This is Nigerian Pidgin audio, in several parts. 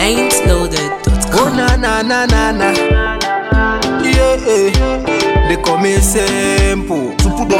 ain'tloaded.com. Oh na na na na na. Yeah, yeah. They call me simple.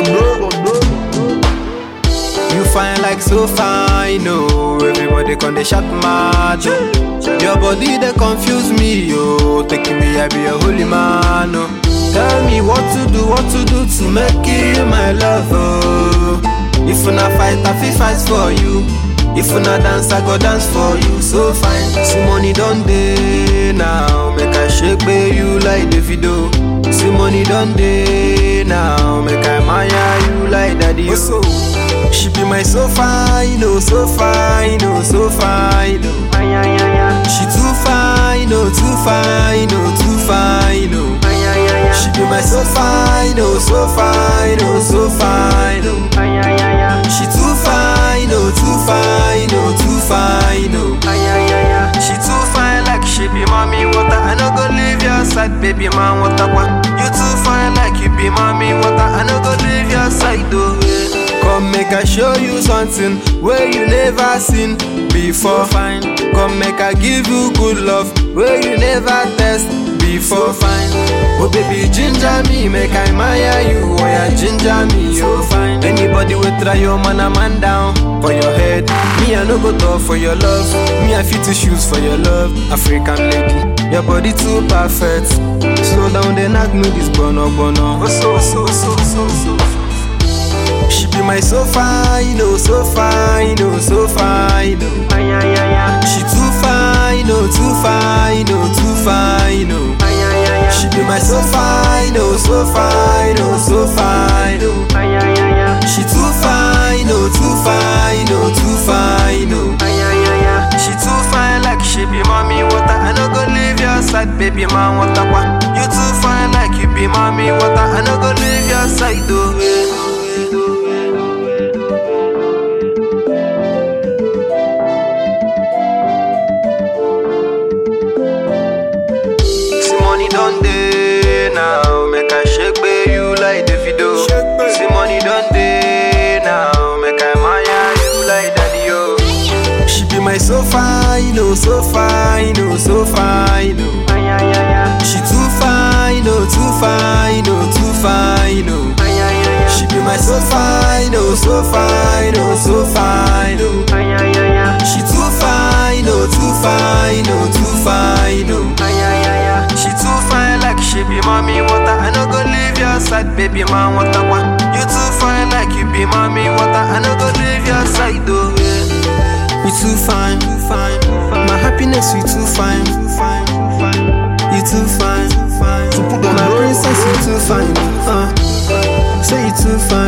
You fine like so fine, oh. Everybody con they shot mad. oh. Your body they confuse me, oh. Taking me I be a holy man, oh. Tell me what to do, what to do to make you my love, oh. If una fight, I fi fight for you. If una dance, I go dance for you. So fine, see money done day now. Make I shake by you like Davido. See money done day now. Make I admire you like Daddy. Oh. She be my so fine, oh, so fine, oh, so fine, oh. She too fine, oh, too fine, oh, too fine, oh. She be my so fine, oh, so fine, oh, so fine, oh. She too fine, oh, too fine, oh, too fine, oh. She too fine like she be mommy water. I no go leave your side, baby man. Water kwa. You too fine like you be mommy water. I no go leave your side, oh. Yeah. Come make I show you something where you never seen before. Fine. Come make I give you good love where you never test before. Fine. Oh baby ginger me, make I admire you. Oh yeah, ginger me, oh fine. Anybody will try your man a man down for your head. Me I no go talk for your love. Me I fit to shoes for your love. African lady, your body too perfect. Slow down, then knock me this bono bono. Oh so so so so so. She be my so fine, oh so fine, oh so fine, oh. She too fine, oh too fine, oh too fine, oh. She be my so fine, oh so fine, oh so fine, oh. She too fine, oh too fine, oh too fine, oh. She too fine like she be mommy water. I no go leave your side, baby man water kwa. You too fine like you be mommy water. I no go leave your side, oh. See money done day now, make I shake by you like Davido. See money done day now, make I admire you like Daddy oh. She be my so fine, oh so fine, oh so fine, oh. She too fine, oh too fine, oh too fine, oh. She be my so fine, oh so fine, oh so fine, oh. She too fine, oh too fine, oh too fine, oh. She too fine like she be mommy water. I no go leave your side, baby man water kwa. You too fine like you be mommy water. I no go leave your side, oh yeah. You too fine, too fine. My happiness, you too fine, too fine, too fine. You too fine, too fine. My princess, you too fine. Uh, say you too fine.